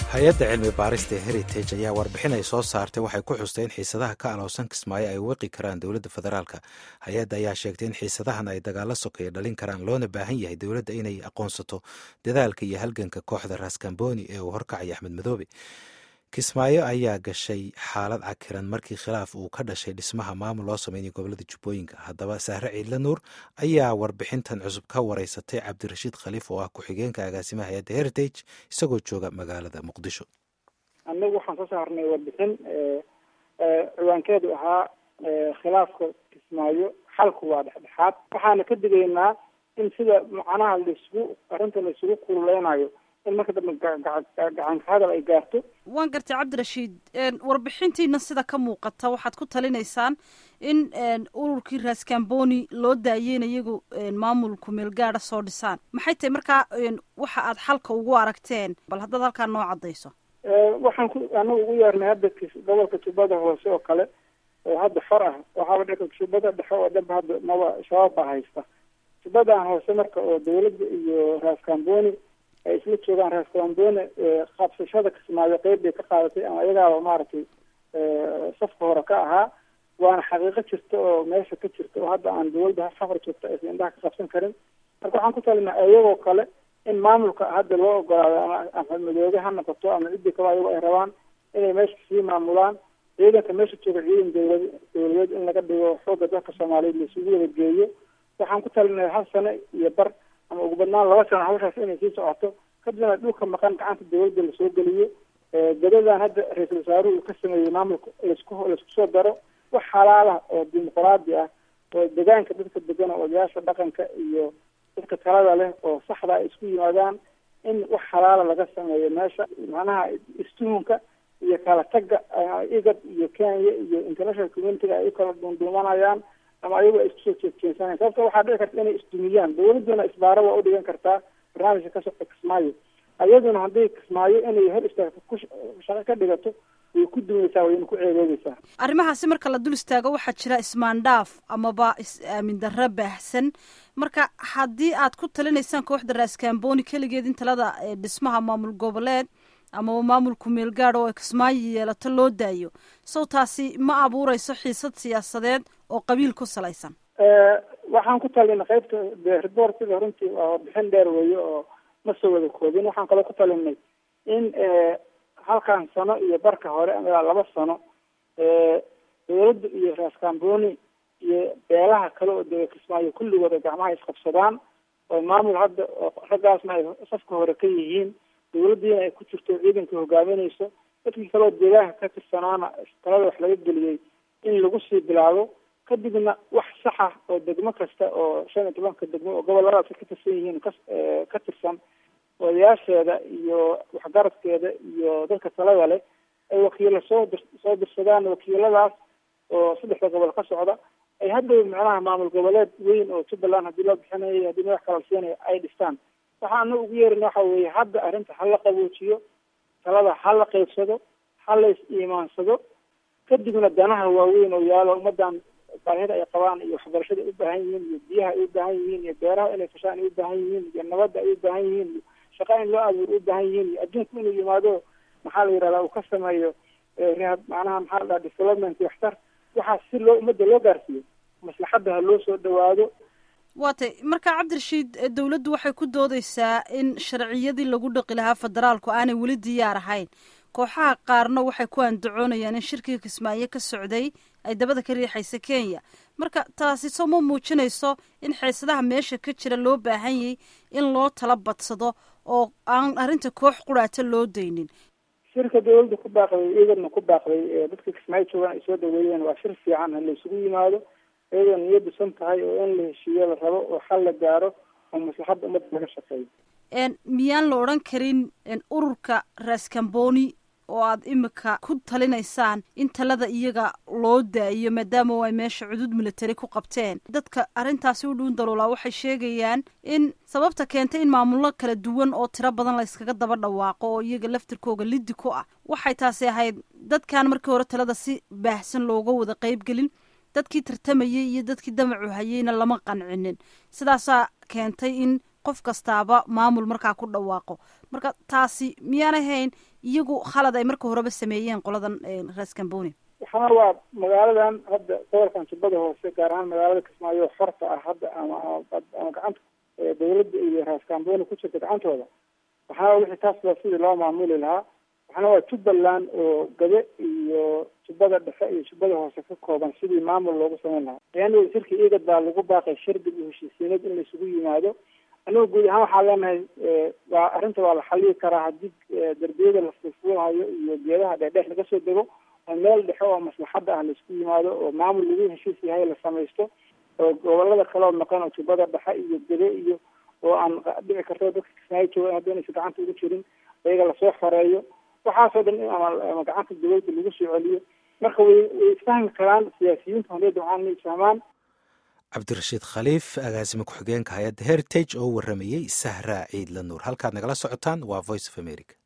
hay-adda cilmi baarista ee heritage ayaa warbixin ay soo saartay waxay ku xustay in xiisadaha ka alowsan kismaayo ay wiqi karaan dowladda federaalka hay-adda ayaa sheegtay in xiisadahan ay dagaalo sokeeya dhalin karaan loona baahan yahay dowladda inay aqoonsato dadaalka iyo halganka kooxda raskamboni ee uu horkacaya axmed madoobe kismaayo ayaa gashay xaalad cakiran markii khilaaf uu ka dhashay dhismaha maamul loo sameynaya gobolada jubbooyinka haddaba sahre ciidla nuur ayaa warbixintan cusub ka wareysatay cabdirashiid khaliif oo ah ku-xigeenka agaasimaha hay-adda heritage isagoo jooga magaalada muqdisho annagu waxaan soo saarnay warbixin ciwaankeedu ahaa khilaafka kismaayo xalku waa dhexdhexaad waxaana ka digaynaa in sida macnaha laisugu arrinta la isugu kululeynayo in marka dambe gacanka hadal ay gaarto waan gartay cabdirashiid warbixintiina sida ka muuqata waxaad ku talinaysaan in ururkii raskamboni loo daayeen iyagu maamulku meelgaada soo dhisaan maxay tahay markaa waxa aad xalka ugu aragteen bal haddaad halkaa noo caddayso waxaan ku anagu ugu yeernay hadda gobolka jubbada hoose oo kale oo hadda far ah waxaaba dhika jubbada dhexe oo dhanba hadda maba shabaab baa haysta jubbadan hoose marka oo dawladda iyo raskamboni ay isla joogaan raskamboni qabsashada kismaayo qeyb bay ka qaadatay ama iyagaaba maaragtay safka hore ka ahaa waana xaqiiqo jirta oo meesha ka jirta oo hadda aan dawladda safar joogta aysan indhaha ka qabsan karin marka waxaan ku talinaa iyagoo kale in maamulka hadda loo ogolaado ama ama madoobe ha noqoto ama ciddii kaba ayago ay rabaan inay meesha sii maamulaan ciidanka meesha jooga ciidan dawlad dawladeed in laga dhigo xooga dalka soomaaliyeed laisugu wada geeyo waxaan ku talinay hal sano iyo bar ama ugu badnaan laba sano hawshaas inay sii socoto kadibna dhulka maqan gacanta dawladda lasoo geliyo dadadan hadda ra-iisul wasaaruhu uu ka sameeyey maamulka laisku laisku soo daro wax xalaala oo dimuqraadi ah oo degaanka dadka degan oo odayaasha dhaqanka iyo dadka talada leh oo saxda ay isku yimaadaan in wax xalaala laga sameeyo meesha macnaha istuhunka iyo kala tagga igad iyo kenya iyo international communitiga ay u kala duunduumanayaan ama ayagu ay isku soo jeedjeensanayan sababta waxaa dhici karta inay isdumiyaan dawladduna isbaaro waa udhigan kartaa barnaamijka ka socda kismaayo ayaduna hadday kismaayo inay hor istaagto ku shaqo ka dhigato way ku dumaysaa wayna ku ceebeedeysaa arrimahaasi marka la dul istaago waxaa jira ismaandhaaf amaba is-aamin darro baahsan marka haddii aad ku talinaysaan kooxda raskamboni keligeed in talada dhismaha maamul goboleed amaba maamulku meelgaad oo ay kismaayo yeelato loo daayo sow taasi ma abuureyso xiisad siyaasadeed oo qabiil ku salaysan waxaan ku talinay qaybta de reportiga runtii waa warbixin dheer weeye oo ma soo wada koobin waxaan kaloo ku talinay in halkan sano iyo barka hore ilaa laba sano dawladda iyo raskamboni iyo beelaha kale oo dee kismaayo kulligood ay gacmaha isqabsadaan oo maamul hadda raggaasna ay safka hore ka yihiin dawladdiina ay ku jirto ciidanka hogaaminayso dadkii kaleo deegaanka ka tirsanaana talada wax laga geliyey in lagu sii bilaabo kadibna wax saxa oo degmo kasta oo shan iyo tobanka degmo oo goboladaas ka tirsan yihiin ka ka tirsan odayaasheeda iyo waxgaradkeeda iyo dadka talada leh ay wakiilo soo dir soo dirsadaan wakiiladaas oo saddexda gobol ka socda ay hadhow macnaha maamul goboleed weyn oo jubbaland haddii loo bixinayo haddii madax kala siinayo ay dhistaan waxaa ana ugu yeerina waxa weeye hadda arrinta ha la qaboojiyo talada ha la qeybsado ha la is iimaansado kadibna danaha waaweyn oo yaalo ummadan baahida ay qabaan iyo waxbarashada ay u baahan yihiin iyo biyaha ay u baahan yihiin iyo beeraha inay fashaan ay u baahan yihiin iyo nabadda ay u baahan yihiin iyo shaqa in loo abuuro u baahan yihiin iyo adduunku inuu yimaado maxaa la yidhahdaa uu ka sameeyo rehab macnaha maxaa la dhaha development waxtar waxaas si loo ummadda loo gaarsiiyo maslaxadda ha loo soo dhawaado waa tay marka cabdirashiid dawladdu waxay ku doodeysaa in sharciyadii lagu dhaqi lahaa federaalku aanay weli diyaar ahayn kooxaha qaarna waxay ku andacoonayaan in shirkiga kismaayo ka socday ay dabada ka riixaysa kenya marka taasi soo ma muujinayso in xiisadaha meesha ka jira loo baahan yay in loo tala badsado oo aan arrinta koox quraata loo daynin shirka dawladda ku baaqday iyadana ku baaqday dadka kismaayo joogaan ay soo dhaweeyeen waa shir fiican ha la isugu yimaado iyadoo niyaddu san tahay oo in la heshiiyo la rabo oo xal la gaaro oo maslaxadda ummadda laga shaqeeyo miyaan la odhan karin ururka raskamboni oo aad imika ku talinaysaan in talada iyaga loo daayo maadaama ay meesha cudud military ku qabteen dadka arrintaasi u dhuun daloolaa waxay sheegayaan in sababta keentay in maamullo kala duwan oo tiro badan la yskaga daba dhawaaqo oo iyaga laftirkooga liddi ku ah waxay taasi ahayd dadkan markii hore talada si baahsan looga wada qeybgelin dadkii tartamayay iyo dadkii damacu hayeyna lama qancinin sidaasaa keentay in qof kastaaba maamul markaa ku dhawaaqo marka taasi miyaan ahayn iyagu khalad ay marka horeba sameeyeen qoladan raskamboni waxaana waa magaaladan hadda gobolkan jubbada hoose gaar ahaan magaalada kismaayo xorta ah hadda ama ama gacanta dawladda iyo raskamboni ku jirta gacantooda waxaana wixii taas waa sidii loo maamuli lahaa waxaana waa jubbaland oo gabe iyo jubbada dhexe iyo jubbada hoose ka kooban sidii maamul loogu samayn lahaa ayaana shirka igad baa lagu baaqay shardig iyo heshiisiinad in la isugu yimaado anigu guud ahaan waxaa leenahay waa arrinta waa la xaliyi karaa haddii darbiyada la fuulfuulahayo iyo geedaha dheerdheer laga soo dego oo meel dhexe oo maslaxadda ah laisku yimaado oo maamul lagu heshiis yahay la samaysto oo gobolada kaleo maqan oo jubbada dhexe iyo gabe iyo oo aan dhici karto dadka kismaayo jooga hadda inaysa gacanta ugu jirin iyaga lasoo xoreeyo waxaasoo dhan in ama gacanta dawladda lagu soo celiyo marka way way isfahmi karaan siyaasiyiinta horeyda waxaan inay isfahmaan cabdirashiid khaliif agaasima ku-xigeenka hay-adda heritage oo waramayey sahra ciidla nuur halkaad nagala socotaan waa voice of america